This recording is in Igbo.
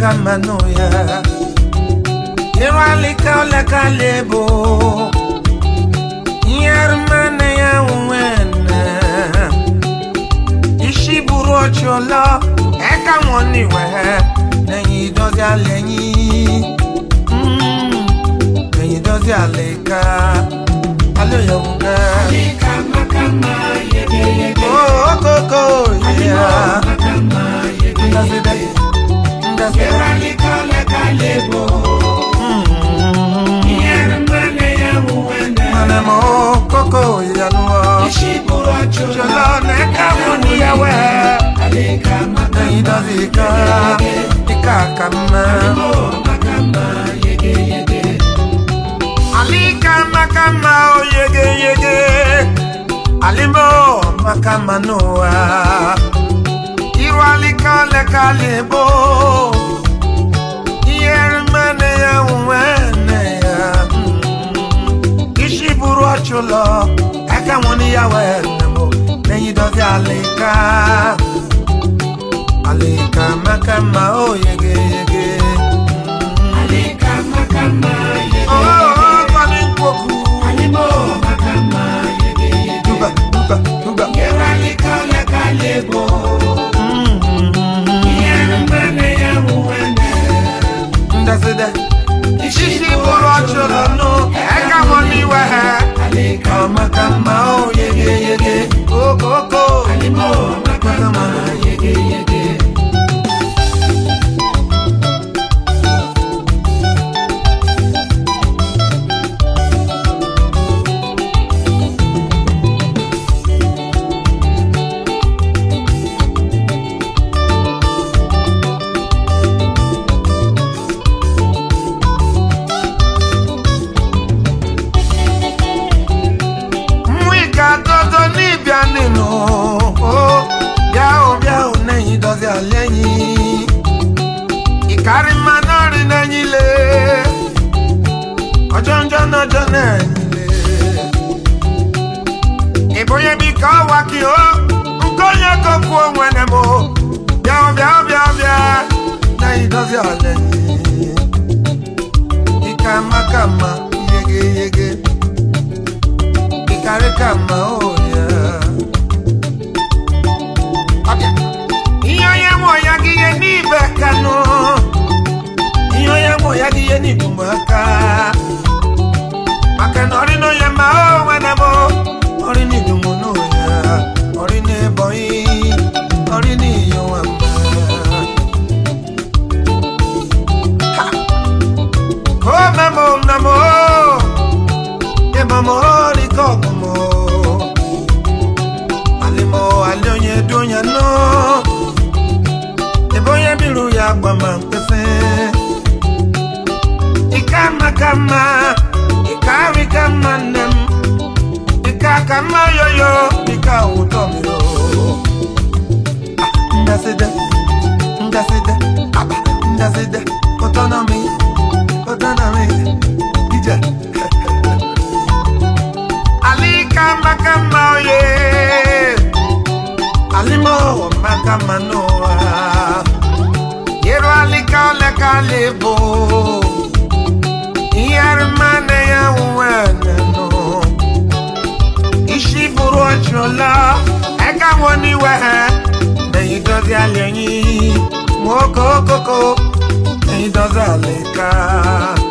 maka mmanụ ya ịrụalika oleka lebo nyermane ya nwene isi buru ọchị ọlọ ẹka wọn níwẹ lẹyìn ìdọdí alẹ yín lẹyìn ìdọdí alẹ ká alẹ yẹwò gẹ. Kama kama yege yege. okoko yẹya Kama yege ndaside yege. ndaside. Yeralika leka lebo. Yermane ya uwene. Mana mo koko yanuwa. Ishiburu achola. Jọlọ n'ẹka wọn níyàwó ẹ. Alika maka Lẹyìn ìdọdí ká ìka kàmá. mo makama yege yege. Alika makama o yege yege Alimo makama noa Iru alika leka lebo Iyermane ya uwene ya Ishi buru ọchụlọ Aka wọn ni ya wenemo Lẹ́yìn dọ́sí alika Alika makama o yege yege Alika makama yege. Oh, kwani nkwoku Alimo makama yege yege. Duba, duba, duba. Yeralika leka lebo. Yermane ya uwene. ndaside shishi bụrụ ọchụrụ nụ eka mọ n'iwe ha Alika ọmaka mma o yege yege okoko Alimo makama yege yege. mú ìka dodo níbíà nínú o bíà o bíà o nẹ́yìn dọ́sí àlẹ́yìn ìkárí máa náà rí nẹ́yìn lé ọjọ́ ń jọ́nà ọjọ́ nẹ́yìn lé ìbòye bí ká wá kí o nǹkan yẹ kó kú ohun ẹ̀nẹ̀ mọ́ bíà o bíà o bíà o bíà nẹ́yìn dọ́sí àlẹ́yìn ìka mákàmá yege yege ìkárí kàmá ò yá. Ìyàn yẹn mọ̀ yagiye ní ibẹ̀ kanú. Ìyàn yẹn mọ̀ yagiye ní ìbùmọ̀ ká. Màkànnà ọ̀rí náà yẹn máa ó wẹ́nẹ̀ mọ́. Ọ̀rí ní ìdùnnú náà yá. Ọ̀rí ní ẹbọ yín. Ọ̀rí ní ìyàn wà mọ́. Kó mẹ́mọ̀ nàmọ́. Ìmọ̀mọ́ rí kọ̀ọ̀kan mọ́. Àlèmọ̀ àlẹ́ òyìn ẹ̀dùn yẹn náà. Ìbóyá bírú ya gbọ̀mọ̀ pẹ́sẹ́. Ìka makama, ìka rí kama nẹ́m. Ìka kama yọyọ, ìka òótọ́ mi o. Ah, Ndaside, ndaside, aba, ndaside, ọtọ́nà mi, ọtọ́nà mi, ìjà. Alika makama oye. Alimo makama noa. Yero alika oleka lebo. Iyarmane ya uwene no. Ishi buru ọchọla. Eka woni wehe. Neyi dozi alẹ́yìn. Mwoko koko. Neyi dozi aleka.